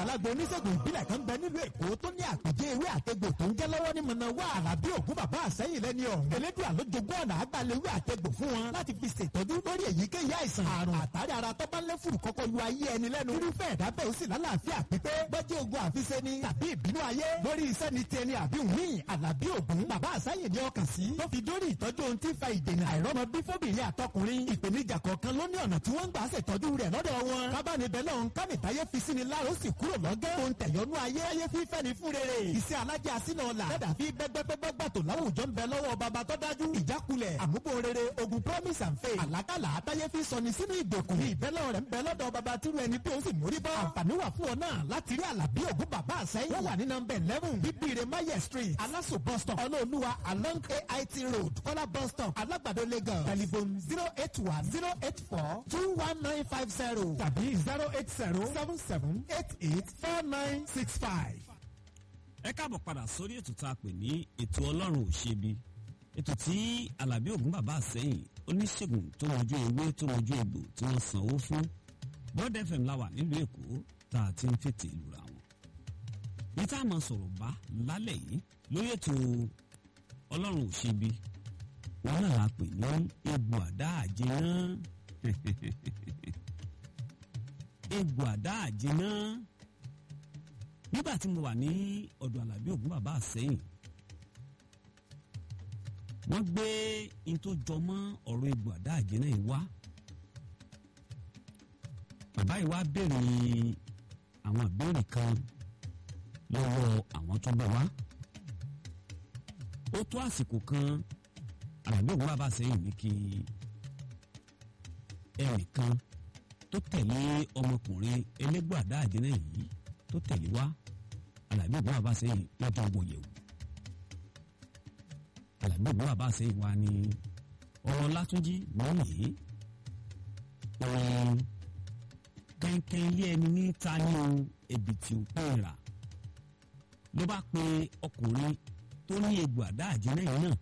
àgbàlagbà oníṣègùn ìbílẹ̀ kan bẹ nílùú èkó tó ní àpèjẹ ewé àtegbò tó ń jẹ́ lọ́wọ́ ní mọ̀nàwá àràbí ògún bàbá àsẹ́yìn lẹ́ni ọ̀hún. elédùn àlójogún ọ̀nà àgbàlewé àtegbò fún wọn láti fi ṣètọ́jú lórí èyíkéyìí àìsàn àrùn àtàrí ara tó bá ń lé fùrù kọ́kọ́ lu ayé ẹni lẹ́nu. irúfẹ́ ẹ̀dá bẹ́ẹ̀ ó sì lálàáfíà pípé bọ́jú ogun àfiṣe ni tàbí ìbínú ayé lórí iṣẹ́ ni tiẹ̀ ni àbí òmíì àlàbí ògún bàbá àsẹ́yìn ni ọkàn sí. tó fi dórí ìtọ́jú ohun tí ń fa ìdènà àìrọ́mọ bí fóbìnrin àtọkùnrin ìpèníjà kọ̀ọ̀kan ló ní ọ̀nà tí wọ́n ń gbà ṣètọ́jú rẹ̀ lọ́dọ̀ wọn. kábàánibẹ̀ náà ń kánìtayé fi sí ni láàrú sì kúrò lọ́gẹ́. tó ń tẹ̀yọ́nú ayé ayé fífẹ́ ni fún rere. iṣẹ́ alájẹ àsínà ọ̀la. dẹ́dà fi bẹ́gbẹ́gbẹ́gbẹ́ gbàtò láwùjọ ń bẹ lọ́wọ́ bàbá tó dájú. ìjákulẹ̀ àmúbò rere ogun promise and faith. àlákàlà àtayé fi sọni sínú ìgbèkùn. ìbẹ́lẹ̀ rẹ̀ ń bẹ lọ́dọ̀ bàbá tírú ẹni bí ó sì mórí bọ́. àǹfààní wà fún ọ náà láti rí àlàbí ògún bàbá àsẹ́yìn. wọ́n wà ní nọmba eleven bíbíire maye street alaso bus stop ọlọ́ọ̀lùwà along ait road kọ́lá bus stop alágbàdo lagos telephone zero eight one zero eight four two one nine five zero tàbí zero eight zero seven seven eight eight four nine six five. ẹ káàbọ̀ padà sórí ètò tá a pè ní ètò ọlọ́run ò ṣebi ètò tí alábí ògún bàbá àsẹ́yìn oníṣègùn tó mọjú ewé tó mọjú egbò tí wọ́n sanwó fún bọ́ọ̀dù fm láwà nílùú èkó tá a ti ń fètè ìlúra wọn. ní tá a máa sọ̀rọ̀ bá lálẹ́ yìí lórí ètò ọlọ́run ò ṣebi wọn náà la pè ní egbò àdá àjẹná egbò àdá àjẹná nígbà tí mo wà ní ọ̀dọ̀ alábí ògún bàbá àsẹ́yìn wọ́n gbé in tó jọ mọ́ ọ̀rọ̀ egbò àdá àjẹná yìí wá bàbá yìí wá béèrè àwọn ìbéèrè kan lọ́wọ́ àwọn tó bọ̀ wá ó tó àsìkò kan alábí ògún bàbá àsẹ́yìn ní kí ẹnìkan tó tẹ̀lé ọmọkùnrin elégbò àdá àjẹná yìí tó tẹ̀lé wá alábí ògún bàbá àsẹ́yìn lọ́jọ́ wọ yẹ̀wò alábí ògún bàbá àsẹ́yìn wa ni ọ̀rọ̀ látúnjí lónìí òun kẹ́ńkẹ́ ilé ẹni ní ta ní o èbìtì òpó ìrà ló bá pe ọkùnrin tó ní egbò àdá àjẹná yìí náà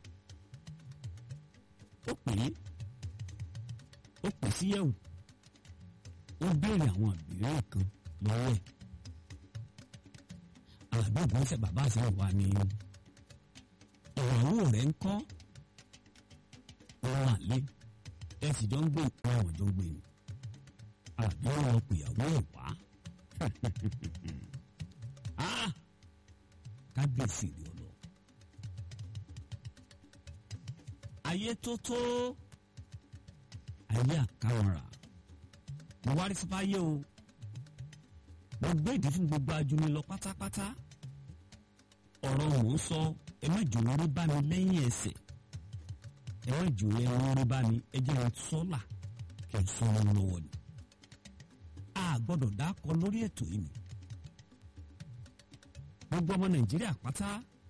ó pè é ó pè sí yẹ̀wò ó béèrè àwọn ìbéèrè kan lọ́wọ́ ẹ̀ alábí ògún ṣe bàbá àsẹ́yìn wa ni ìyàwó rẹ̀ ń kọ́ ọ̀rọ̀ àlẹ́ ẹ sì jọ ń gbé ìpín àwọn jọ ń gbé ni àbí wọn pèyàwó ẹ̀ wá kábíyèsí rẹ̀ ọ̀lọ́ ayé tó tó ayé àkàwọ̀rà mo wá rí sípá yé o mo gbé ìdí fún gbogbo ajuni lọ pátápátá ọ̀rọ̀ mò ń sọ ẹ má jò wọ́n rí bá mi lẹ́yìn ẹsẹ̀ ẹ má jò wọ́n rí bá mi ẹ jẹ́ wọn sọ́là kẹ́ ẹ sọ wọn lọ́wọ́ ni a gbọ́dọ̀ dákọ lórí ètò yìí ni gbogbo ọmọ nàìjíríà pátá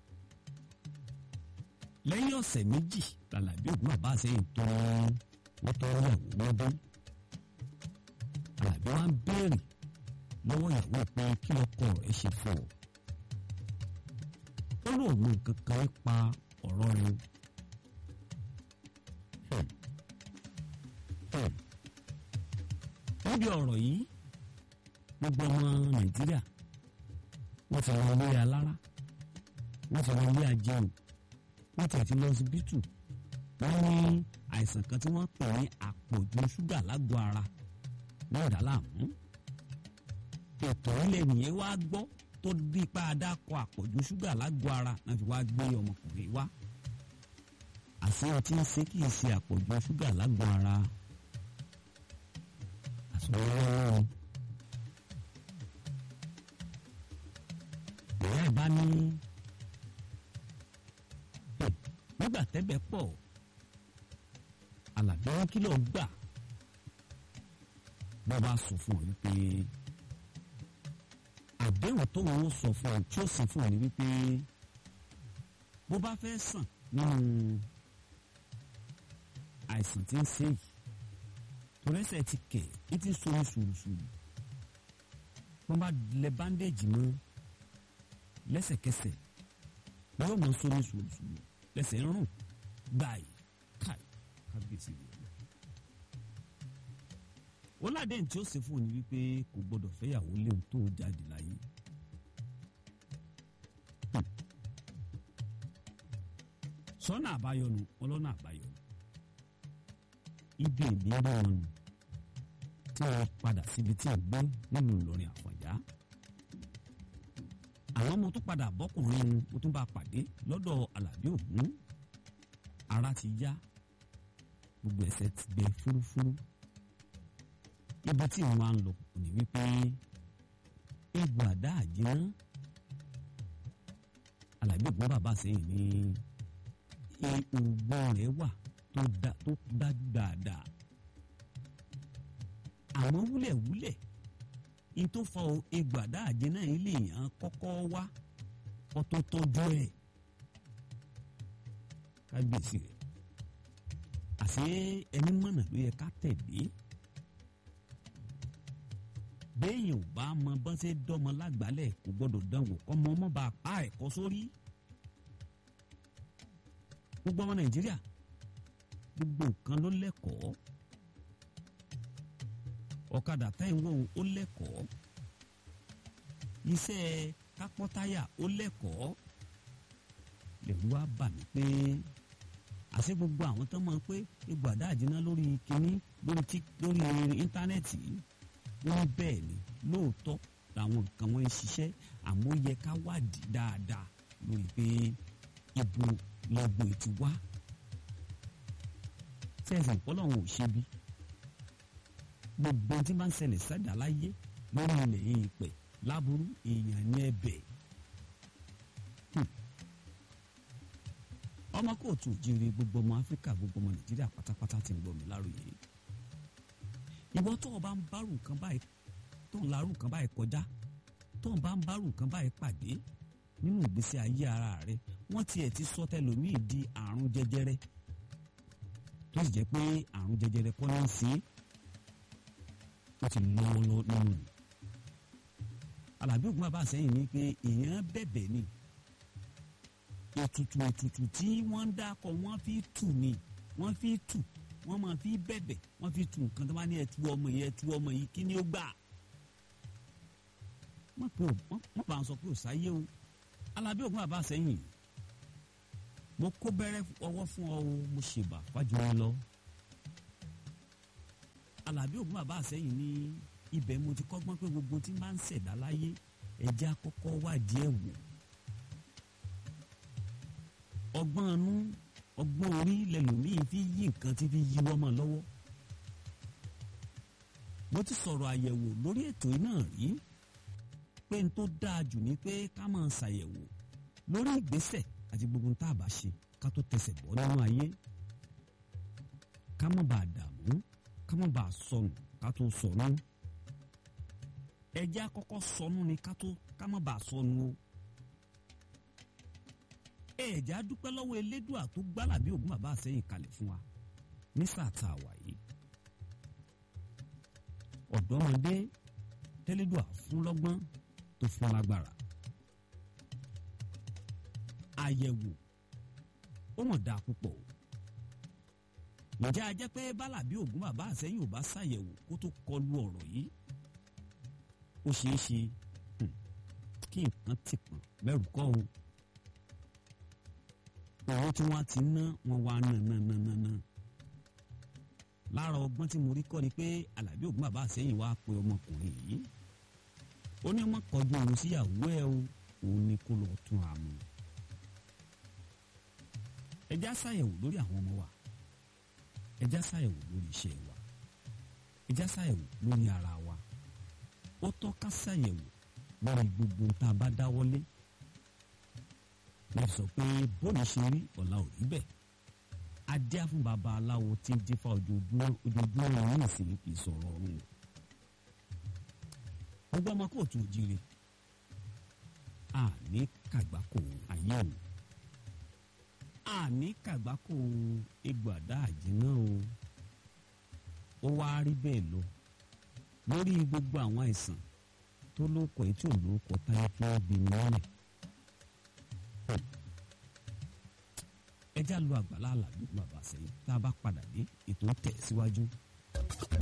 lẹ́yìn ọ̀sẹ̀ méjì làlàbí ògùn bàbá àsẹ́yìn tó wọ́n tọ́ ìyàwó wọn dé àlàbí wọn béèrè lọ́wọ́ ìyàwó pé kí ọkọ rẹ̀ ṣe fún ọ ó lóun mọ nǹkan kan nípa ọ̀rọ̀ rẹ̀ níbi ọ̀rọ̀ yìí gbogbo ọmọ nàìjíríà wọ́n ti lọ ilé alára wọ́n ti lọ ilé ajẹun wọ́n ti ti lọ síbítù wọ́n ní àìsàn kan tí wọ́n pè ní àpọ̀jù ṣúgà lágọ̀ọ́ ara náà dá láàmú ètò ilẹ̀ nìyẹn wá gbọ́ tó di ipa adákọ àpọ̀jù ṣúgà lágọ̀ọ́ ara náà fi wá gbé ọmọkùnrin wá àṣé ọtí ń ṣe kì í ṣe àpọ̀jù ṣúgà lágọ̀ọ́ ara àṣọwọ́wọ́ ìyá ẹ̀ bá ní nígbà tẹ́bẹ̀ pọ̀ alàbí wọn kí ló gbà bọ́ bá sọ fún ọ wípé àdéhùn tó wọn sọ fún ọ tí ó sì fún ọ ní wípé bó bá fẹ́ sàn nínú àìsàn tí ń ṣe yìí torẹ́sẹ̀ ti kẹ̀ ẹ́ ti so ní sùrùsùrù wọ́n bá lẹ bandage mọ́ lẹ́sẹ̀kẹsẹ̀ wọ́n yóò mọ so ní sùrùsùrù lẹ́sẹ̀ ń rùn gbàì káì kábíyèsí rẹ̀ lọ. ó ládé tí ó ṣe fún òní wípé kò gbọdọ̀ fẹ́yàwó léwu tó jáde láyé sọ́nà àbáyọ nu ọlọ́nà àbáyọ nu ibi ìbílẹ̀ wọn nù tí wọ́n padà síbi tí ò gbé nínú Ìlọrin Àfọ̀njá àwọn ọmọ tó padà bọ́kùnrin mo tún bá pàdé lọ́dọ̀ Àlàbí Ògún ara ti yá gbogbo ẹsẹ̀ ti gbẹ fúrúfúrú ibi tí wọ́n á ń lọ kò ní wípé egbò àdá àjẹná Àlàbí Ògún bàbá sẹ́yìn ní oògùn rẹ̀ wà tó dájú dáadáa àmọ́ wúlẹ̀wúlẹ̀ in tó fa egbò àdá àjẹná ilé yẹn kọ́kọ́ wá kó tó tọ́jú ẹ̀ kábíyèsí rẹ̀ àṣé ẹni mọ̀nà ló yẹ ká tẹ̀lé béèyàn ò bá mọ bọ́n ṣe dọ́mọ lágbálẹ̀ kò gbọ́dọ̀ dánwò kọ́mọ ọmọ bá pa ẹ̀kọ́ sórí gbogbo ọmọ Nàìjíríà gbogbo nǹkan ló lẹ́kọ̀ọ́ ọ̀kadà táyìnwó ó lẹ́kọ̀ọ́ iṣẹ́ kápọ́táyà ó lẹ́kọ̀ọ́ lẹ́rú wá bà mí pé àṣẹ gbogbo àwọn tó máa ń pé egbò àdá àjẹná lórí kínní lórí tí lórí íńtánẹ́ẹ̀tì wọ́n bẹ́ẹ̀ ni lóòótọ́ làwọn nǹkan wọn ń ṣiṣẹ́ àmọ́ ó yẹ ká wádìí dáadáa lórí pé ibo lọ́gbọ̀n ti wá sẹ́ẹ̀sì ọlọ́run ò ṣe bí gbogbo tí máa ń ṣẹlẹ̀ sẹ́dá láyé lórí ilẹ̀ yìí pẹ̀ láburú èèyàn ní ẹ̀bẹ̀. ọmọ kóòtù òjìrì gbogbo ọmọ áfíríkà gbogbo ọmọ nàìjíríà pátápátá ti ń gbọ́ mi láròyé. ìwọ tó o bá ń bárù nǹkan báyìí tó ń larú nǹkan báyìí kọjá tó o bá ń bárù nǹkan báyìí pàdé nínú ìgbésí ayé ara rẹ wọ́n tiẹ̀ ti sọ tẹlòmíì di àrùn jẹjẹrẹ tó sì jẹ́ pé àrùn jẹjẹrẹ kọ́ ló ń ṣe é ó ti lọ́wọ́ nínú. Àlàbí Ògún bàbá sẹ́yìn ní pé èèyàn bẹ̀bẹ̀ ni ètùtù ètùtù tí wọ́n ń dákọ̀ wọ́n fi tù ni wọ́n fi tù wọ́n máa fi bẹ̀bẹ̀ wọ́n fi tù nǹkan tó bá ní ẹtù ọmọ yìí ẹtù ọmọ yìí kí ni ó gbà. wọ́n pè ó wọ́n bá ń sọ pé ò sáyé o Àlàbí Ògún bàbá sẹ́yìn mo kó bẹ́rẹ́ ọwọ́ fún ọ o mo ṣèbà fájú mi lọ. Àlàbí Ògún bàbá àsẹ́yìn ní ibẹ̀ mo ti kọ́gbọ́n pé gbogbo tí máa ń ṣẹ̀dá láyé ẹja kọ́kọ́ wádìí ẹ̀ wò. ọgbọ́n inú ọgbọ́n orí lẹ́lòmíì fi yí nǹkan tí fi yí wọ́mọ lọ́wọ́. mo ti sọ̀rọ̀ àyẹ̀wò lórí ètò náà rí pé n tó dáa jù ni pé ká máa ṣàyẹ̀wò lórí ìgbésẹ̀ àti gbogbo tá a bá ṣe ká tó tẹsẹ̀ bọ́ nínú ayé ká má bàa dààmú ká má bàa sọnù ká tó sọnù ẹjẹ́ àkọ́kọ́ sọnù ni ká tó ká má bàa sọnù o ẹ̀jẹ̀ àdúpẹ́ lọ́wọ́ elédùà tó gbálàbí Ògún bàbá àsẹ́yìn kalẹ̀ fún wa ní sáà tá a wà yìí ọ̀dọ́mọdé tẹ́lẹ́dùà fún lọ́gbọ́n tó fún lágbára àyẹ̀wò ó mọ̀ dáa púpọ̀ o ǹjẹ́ a jẹ́ pé bálàbí Ògún bàbá àsẹ́yìn ò bá ṣàyẹ̀wò kó tó kọlu ọ̀rọ̀ yìí ó ṣeé ṣe kí nǹkan ti pọ̀n mẹ́rù kọ́ o owó tí wọ́n ti ná wọn wá ná ná ná ná ná lára ọgbọ́n tí mo rí kọ́ ni pé Àlàbí Ògún bàbá àsẹ́yìn wá pe ọmọkùnrin yìí ó ní ọmọ kọjú òun síyàwó ẹ o òun ni kó lọ tún àmú ẹ já ṣàyẹ̀wò lórí àwọn ọmọ wa ẹ já ṣàyẹ̀wò lórí iṣẹ́ wa ẹ já ṣàyẹ̀wò lórí ara wa ó tọ́ ká ṣàyẹ̀wò lórí gbogbo tá a bá dáwọ́lé láti sọ pé bóòlù ṣe rí ọ̀la ò rí bẹ́ẹ̀ adé fún baba aláwo tí ń dífá ojoojúmọ́ ojoojúmọ́ wọn ní ìsìn kì í sọ̀rọ̀ ọ̀run o gbogbo ọmọ kóòtù òjìrè àní kàgbákò ayé o àní kàgbákò egbò àdá àjìnà o ó wá rí bẹ́ẹ̀ lọ lórí gbogbo àwọn àìsàn tó lóko èyí tí ò lóko táyé fún ọbì mọ́lẹ̀ ẹjá lu àgbàlá àlàbí bàbá sẹ́yìn tá a bá padà dé ètò ń tẹ̀ síwájú.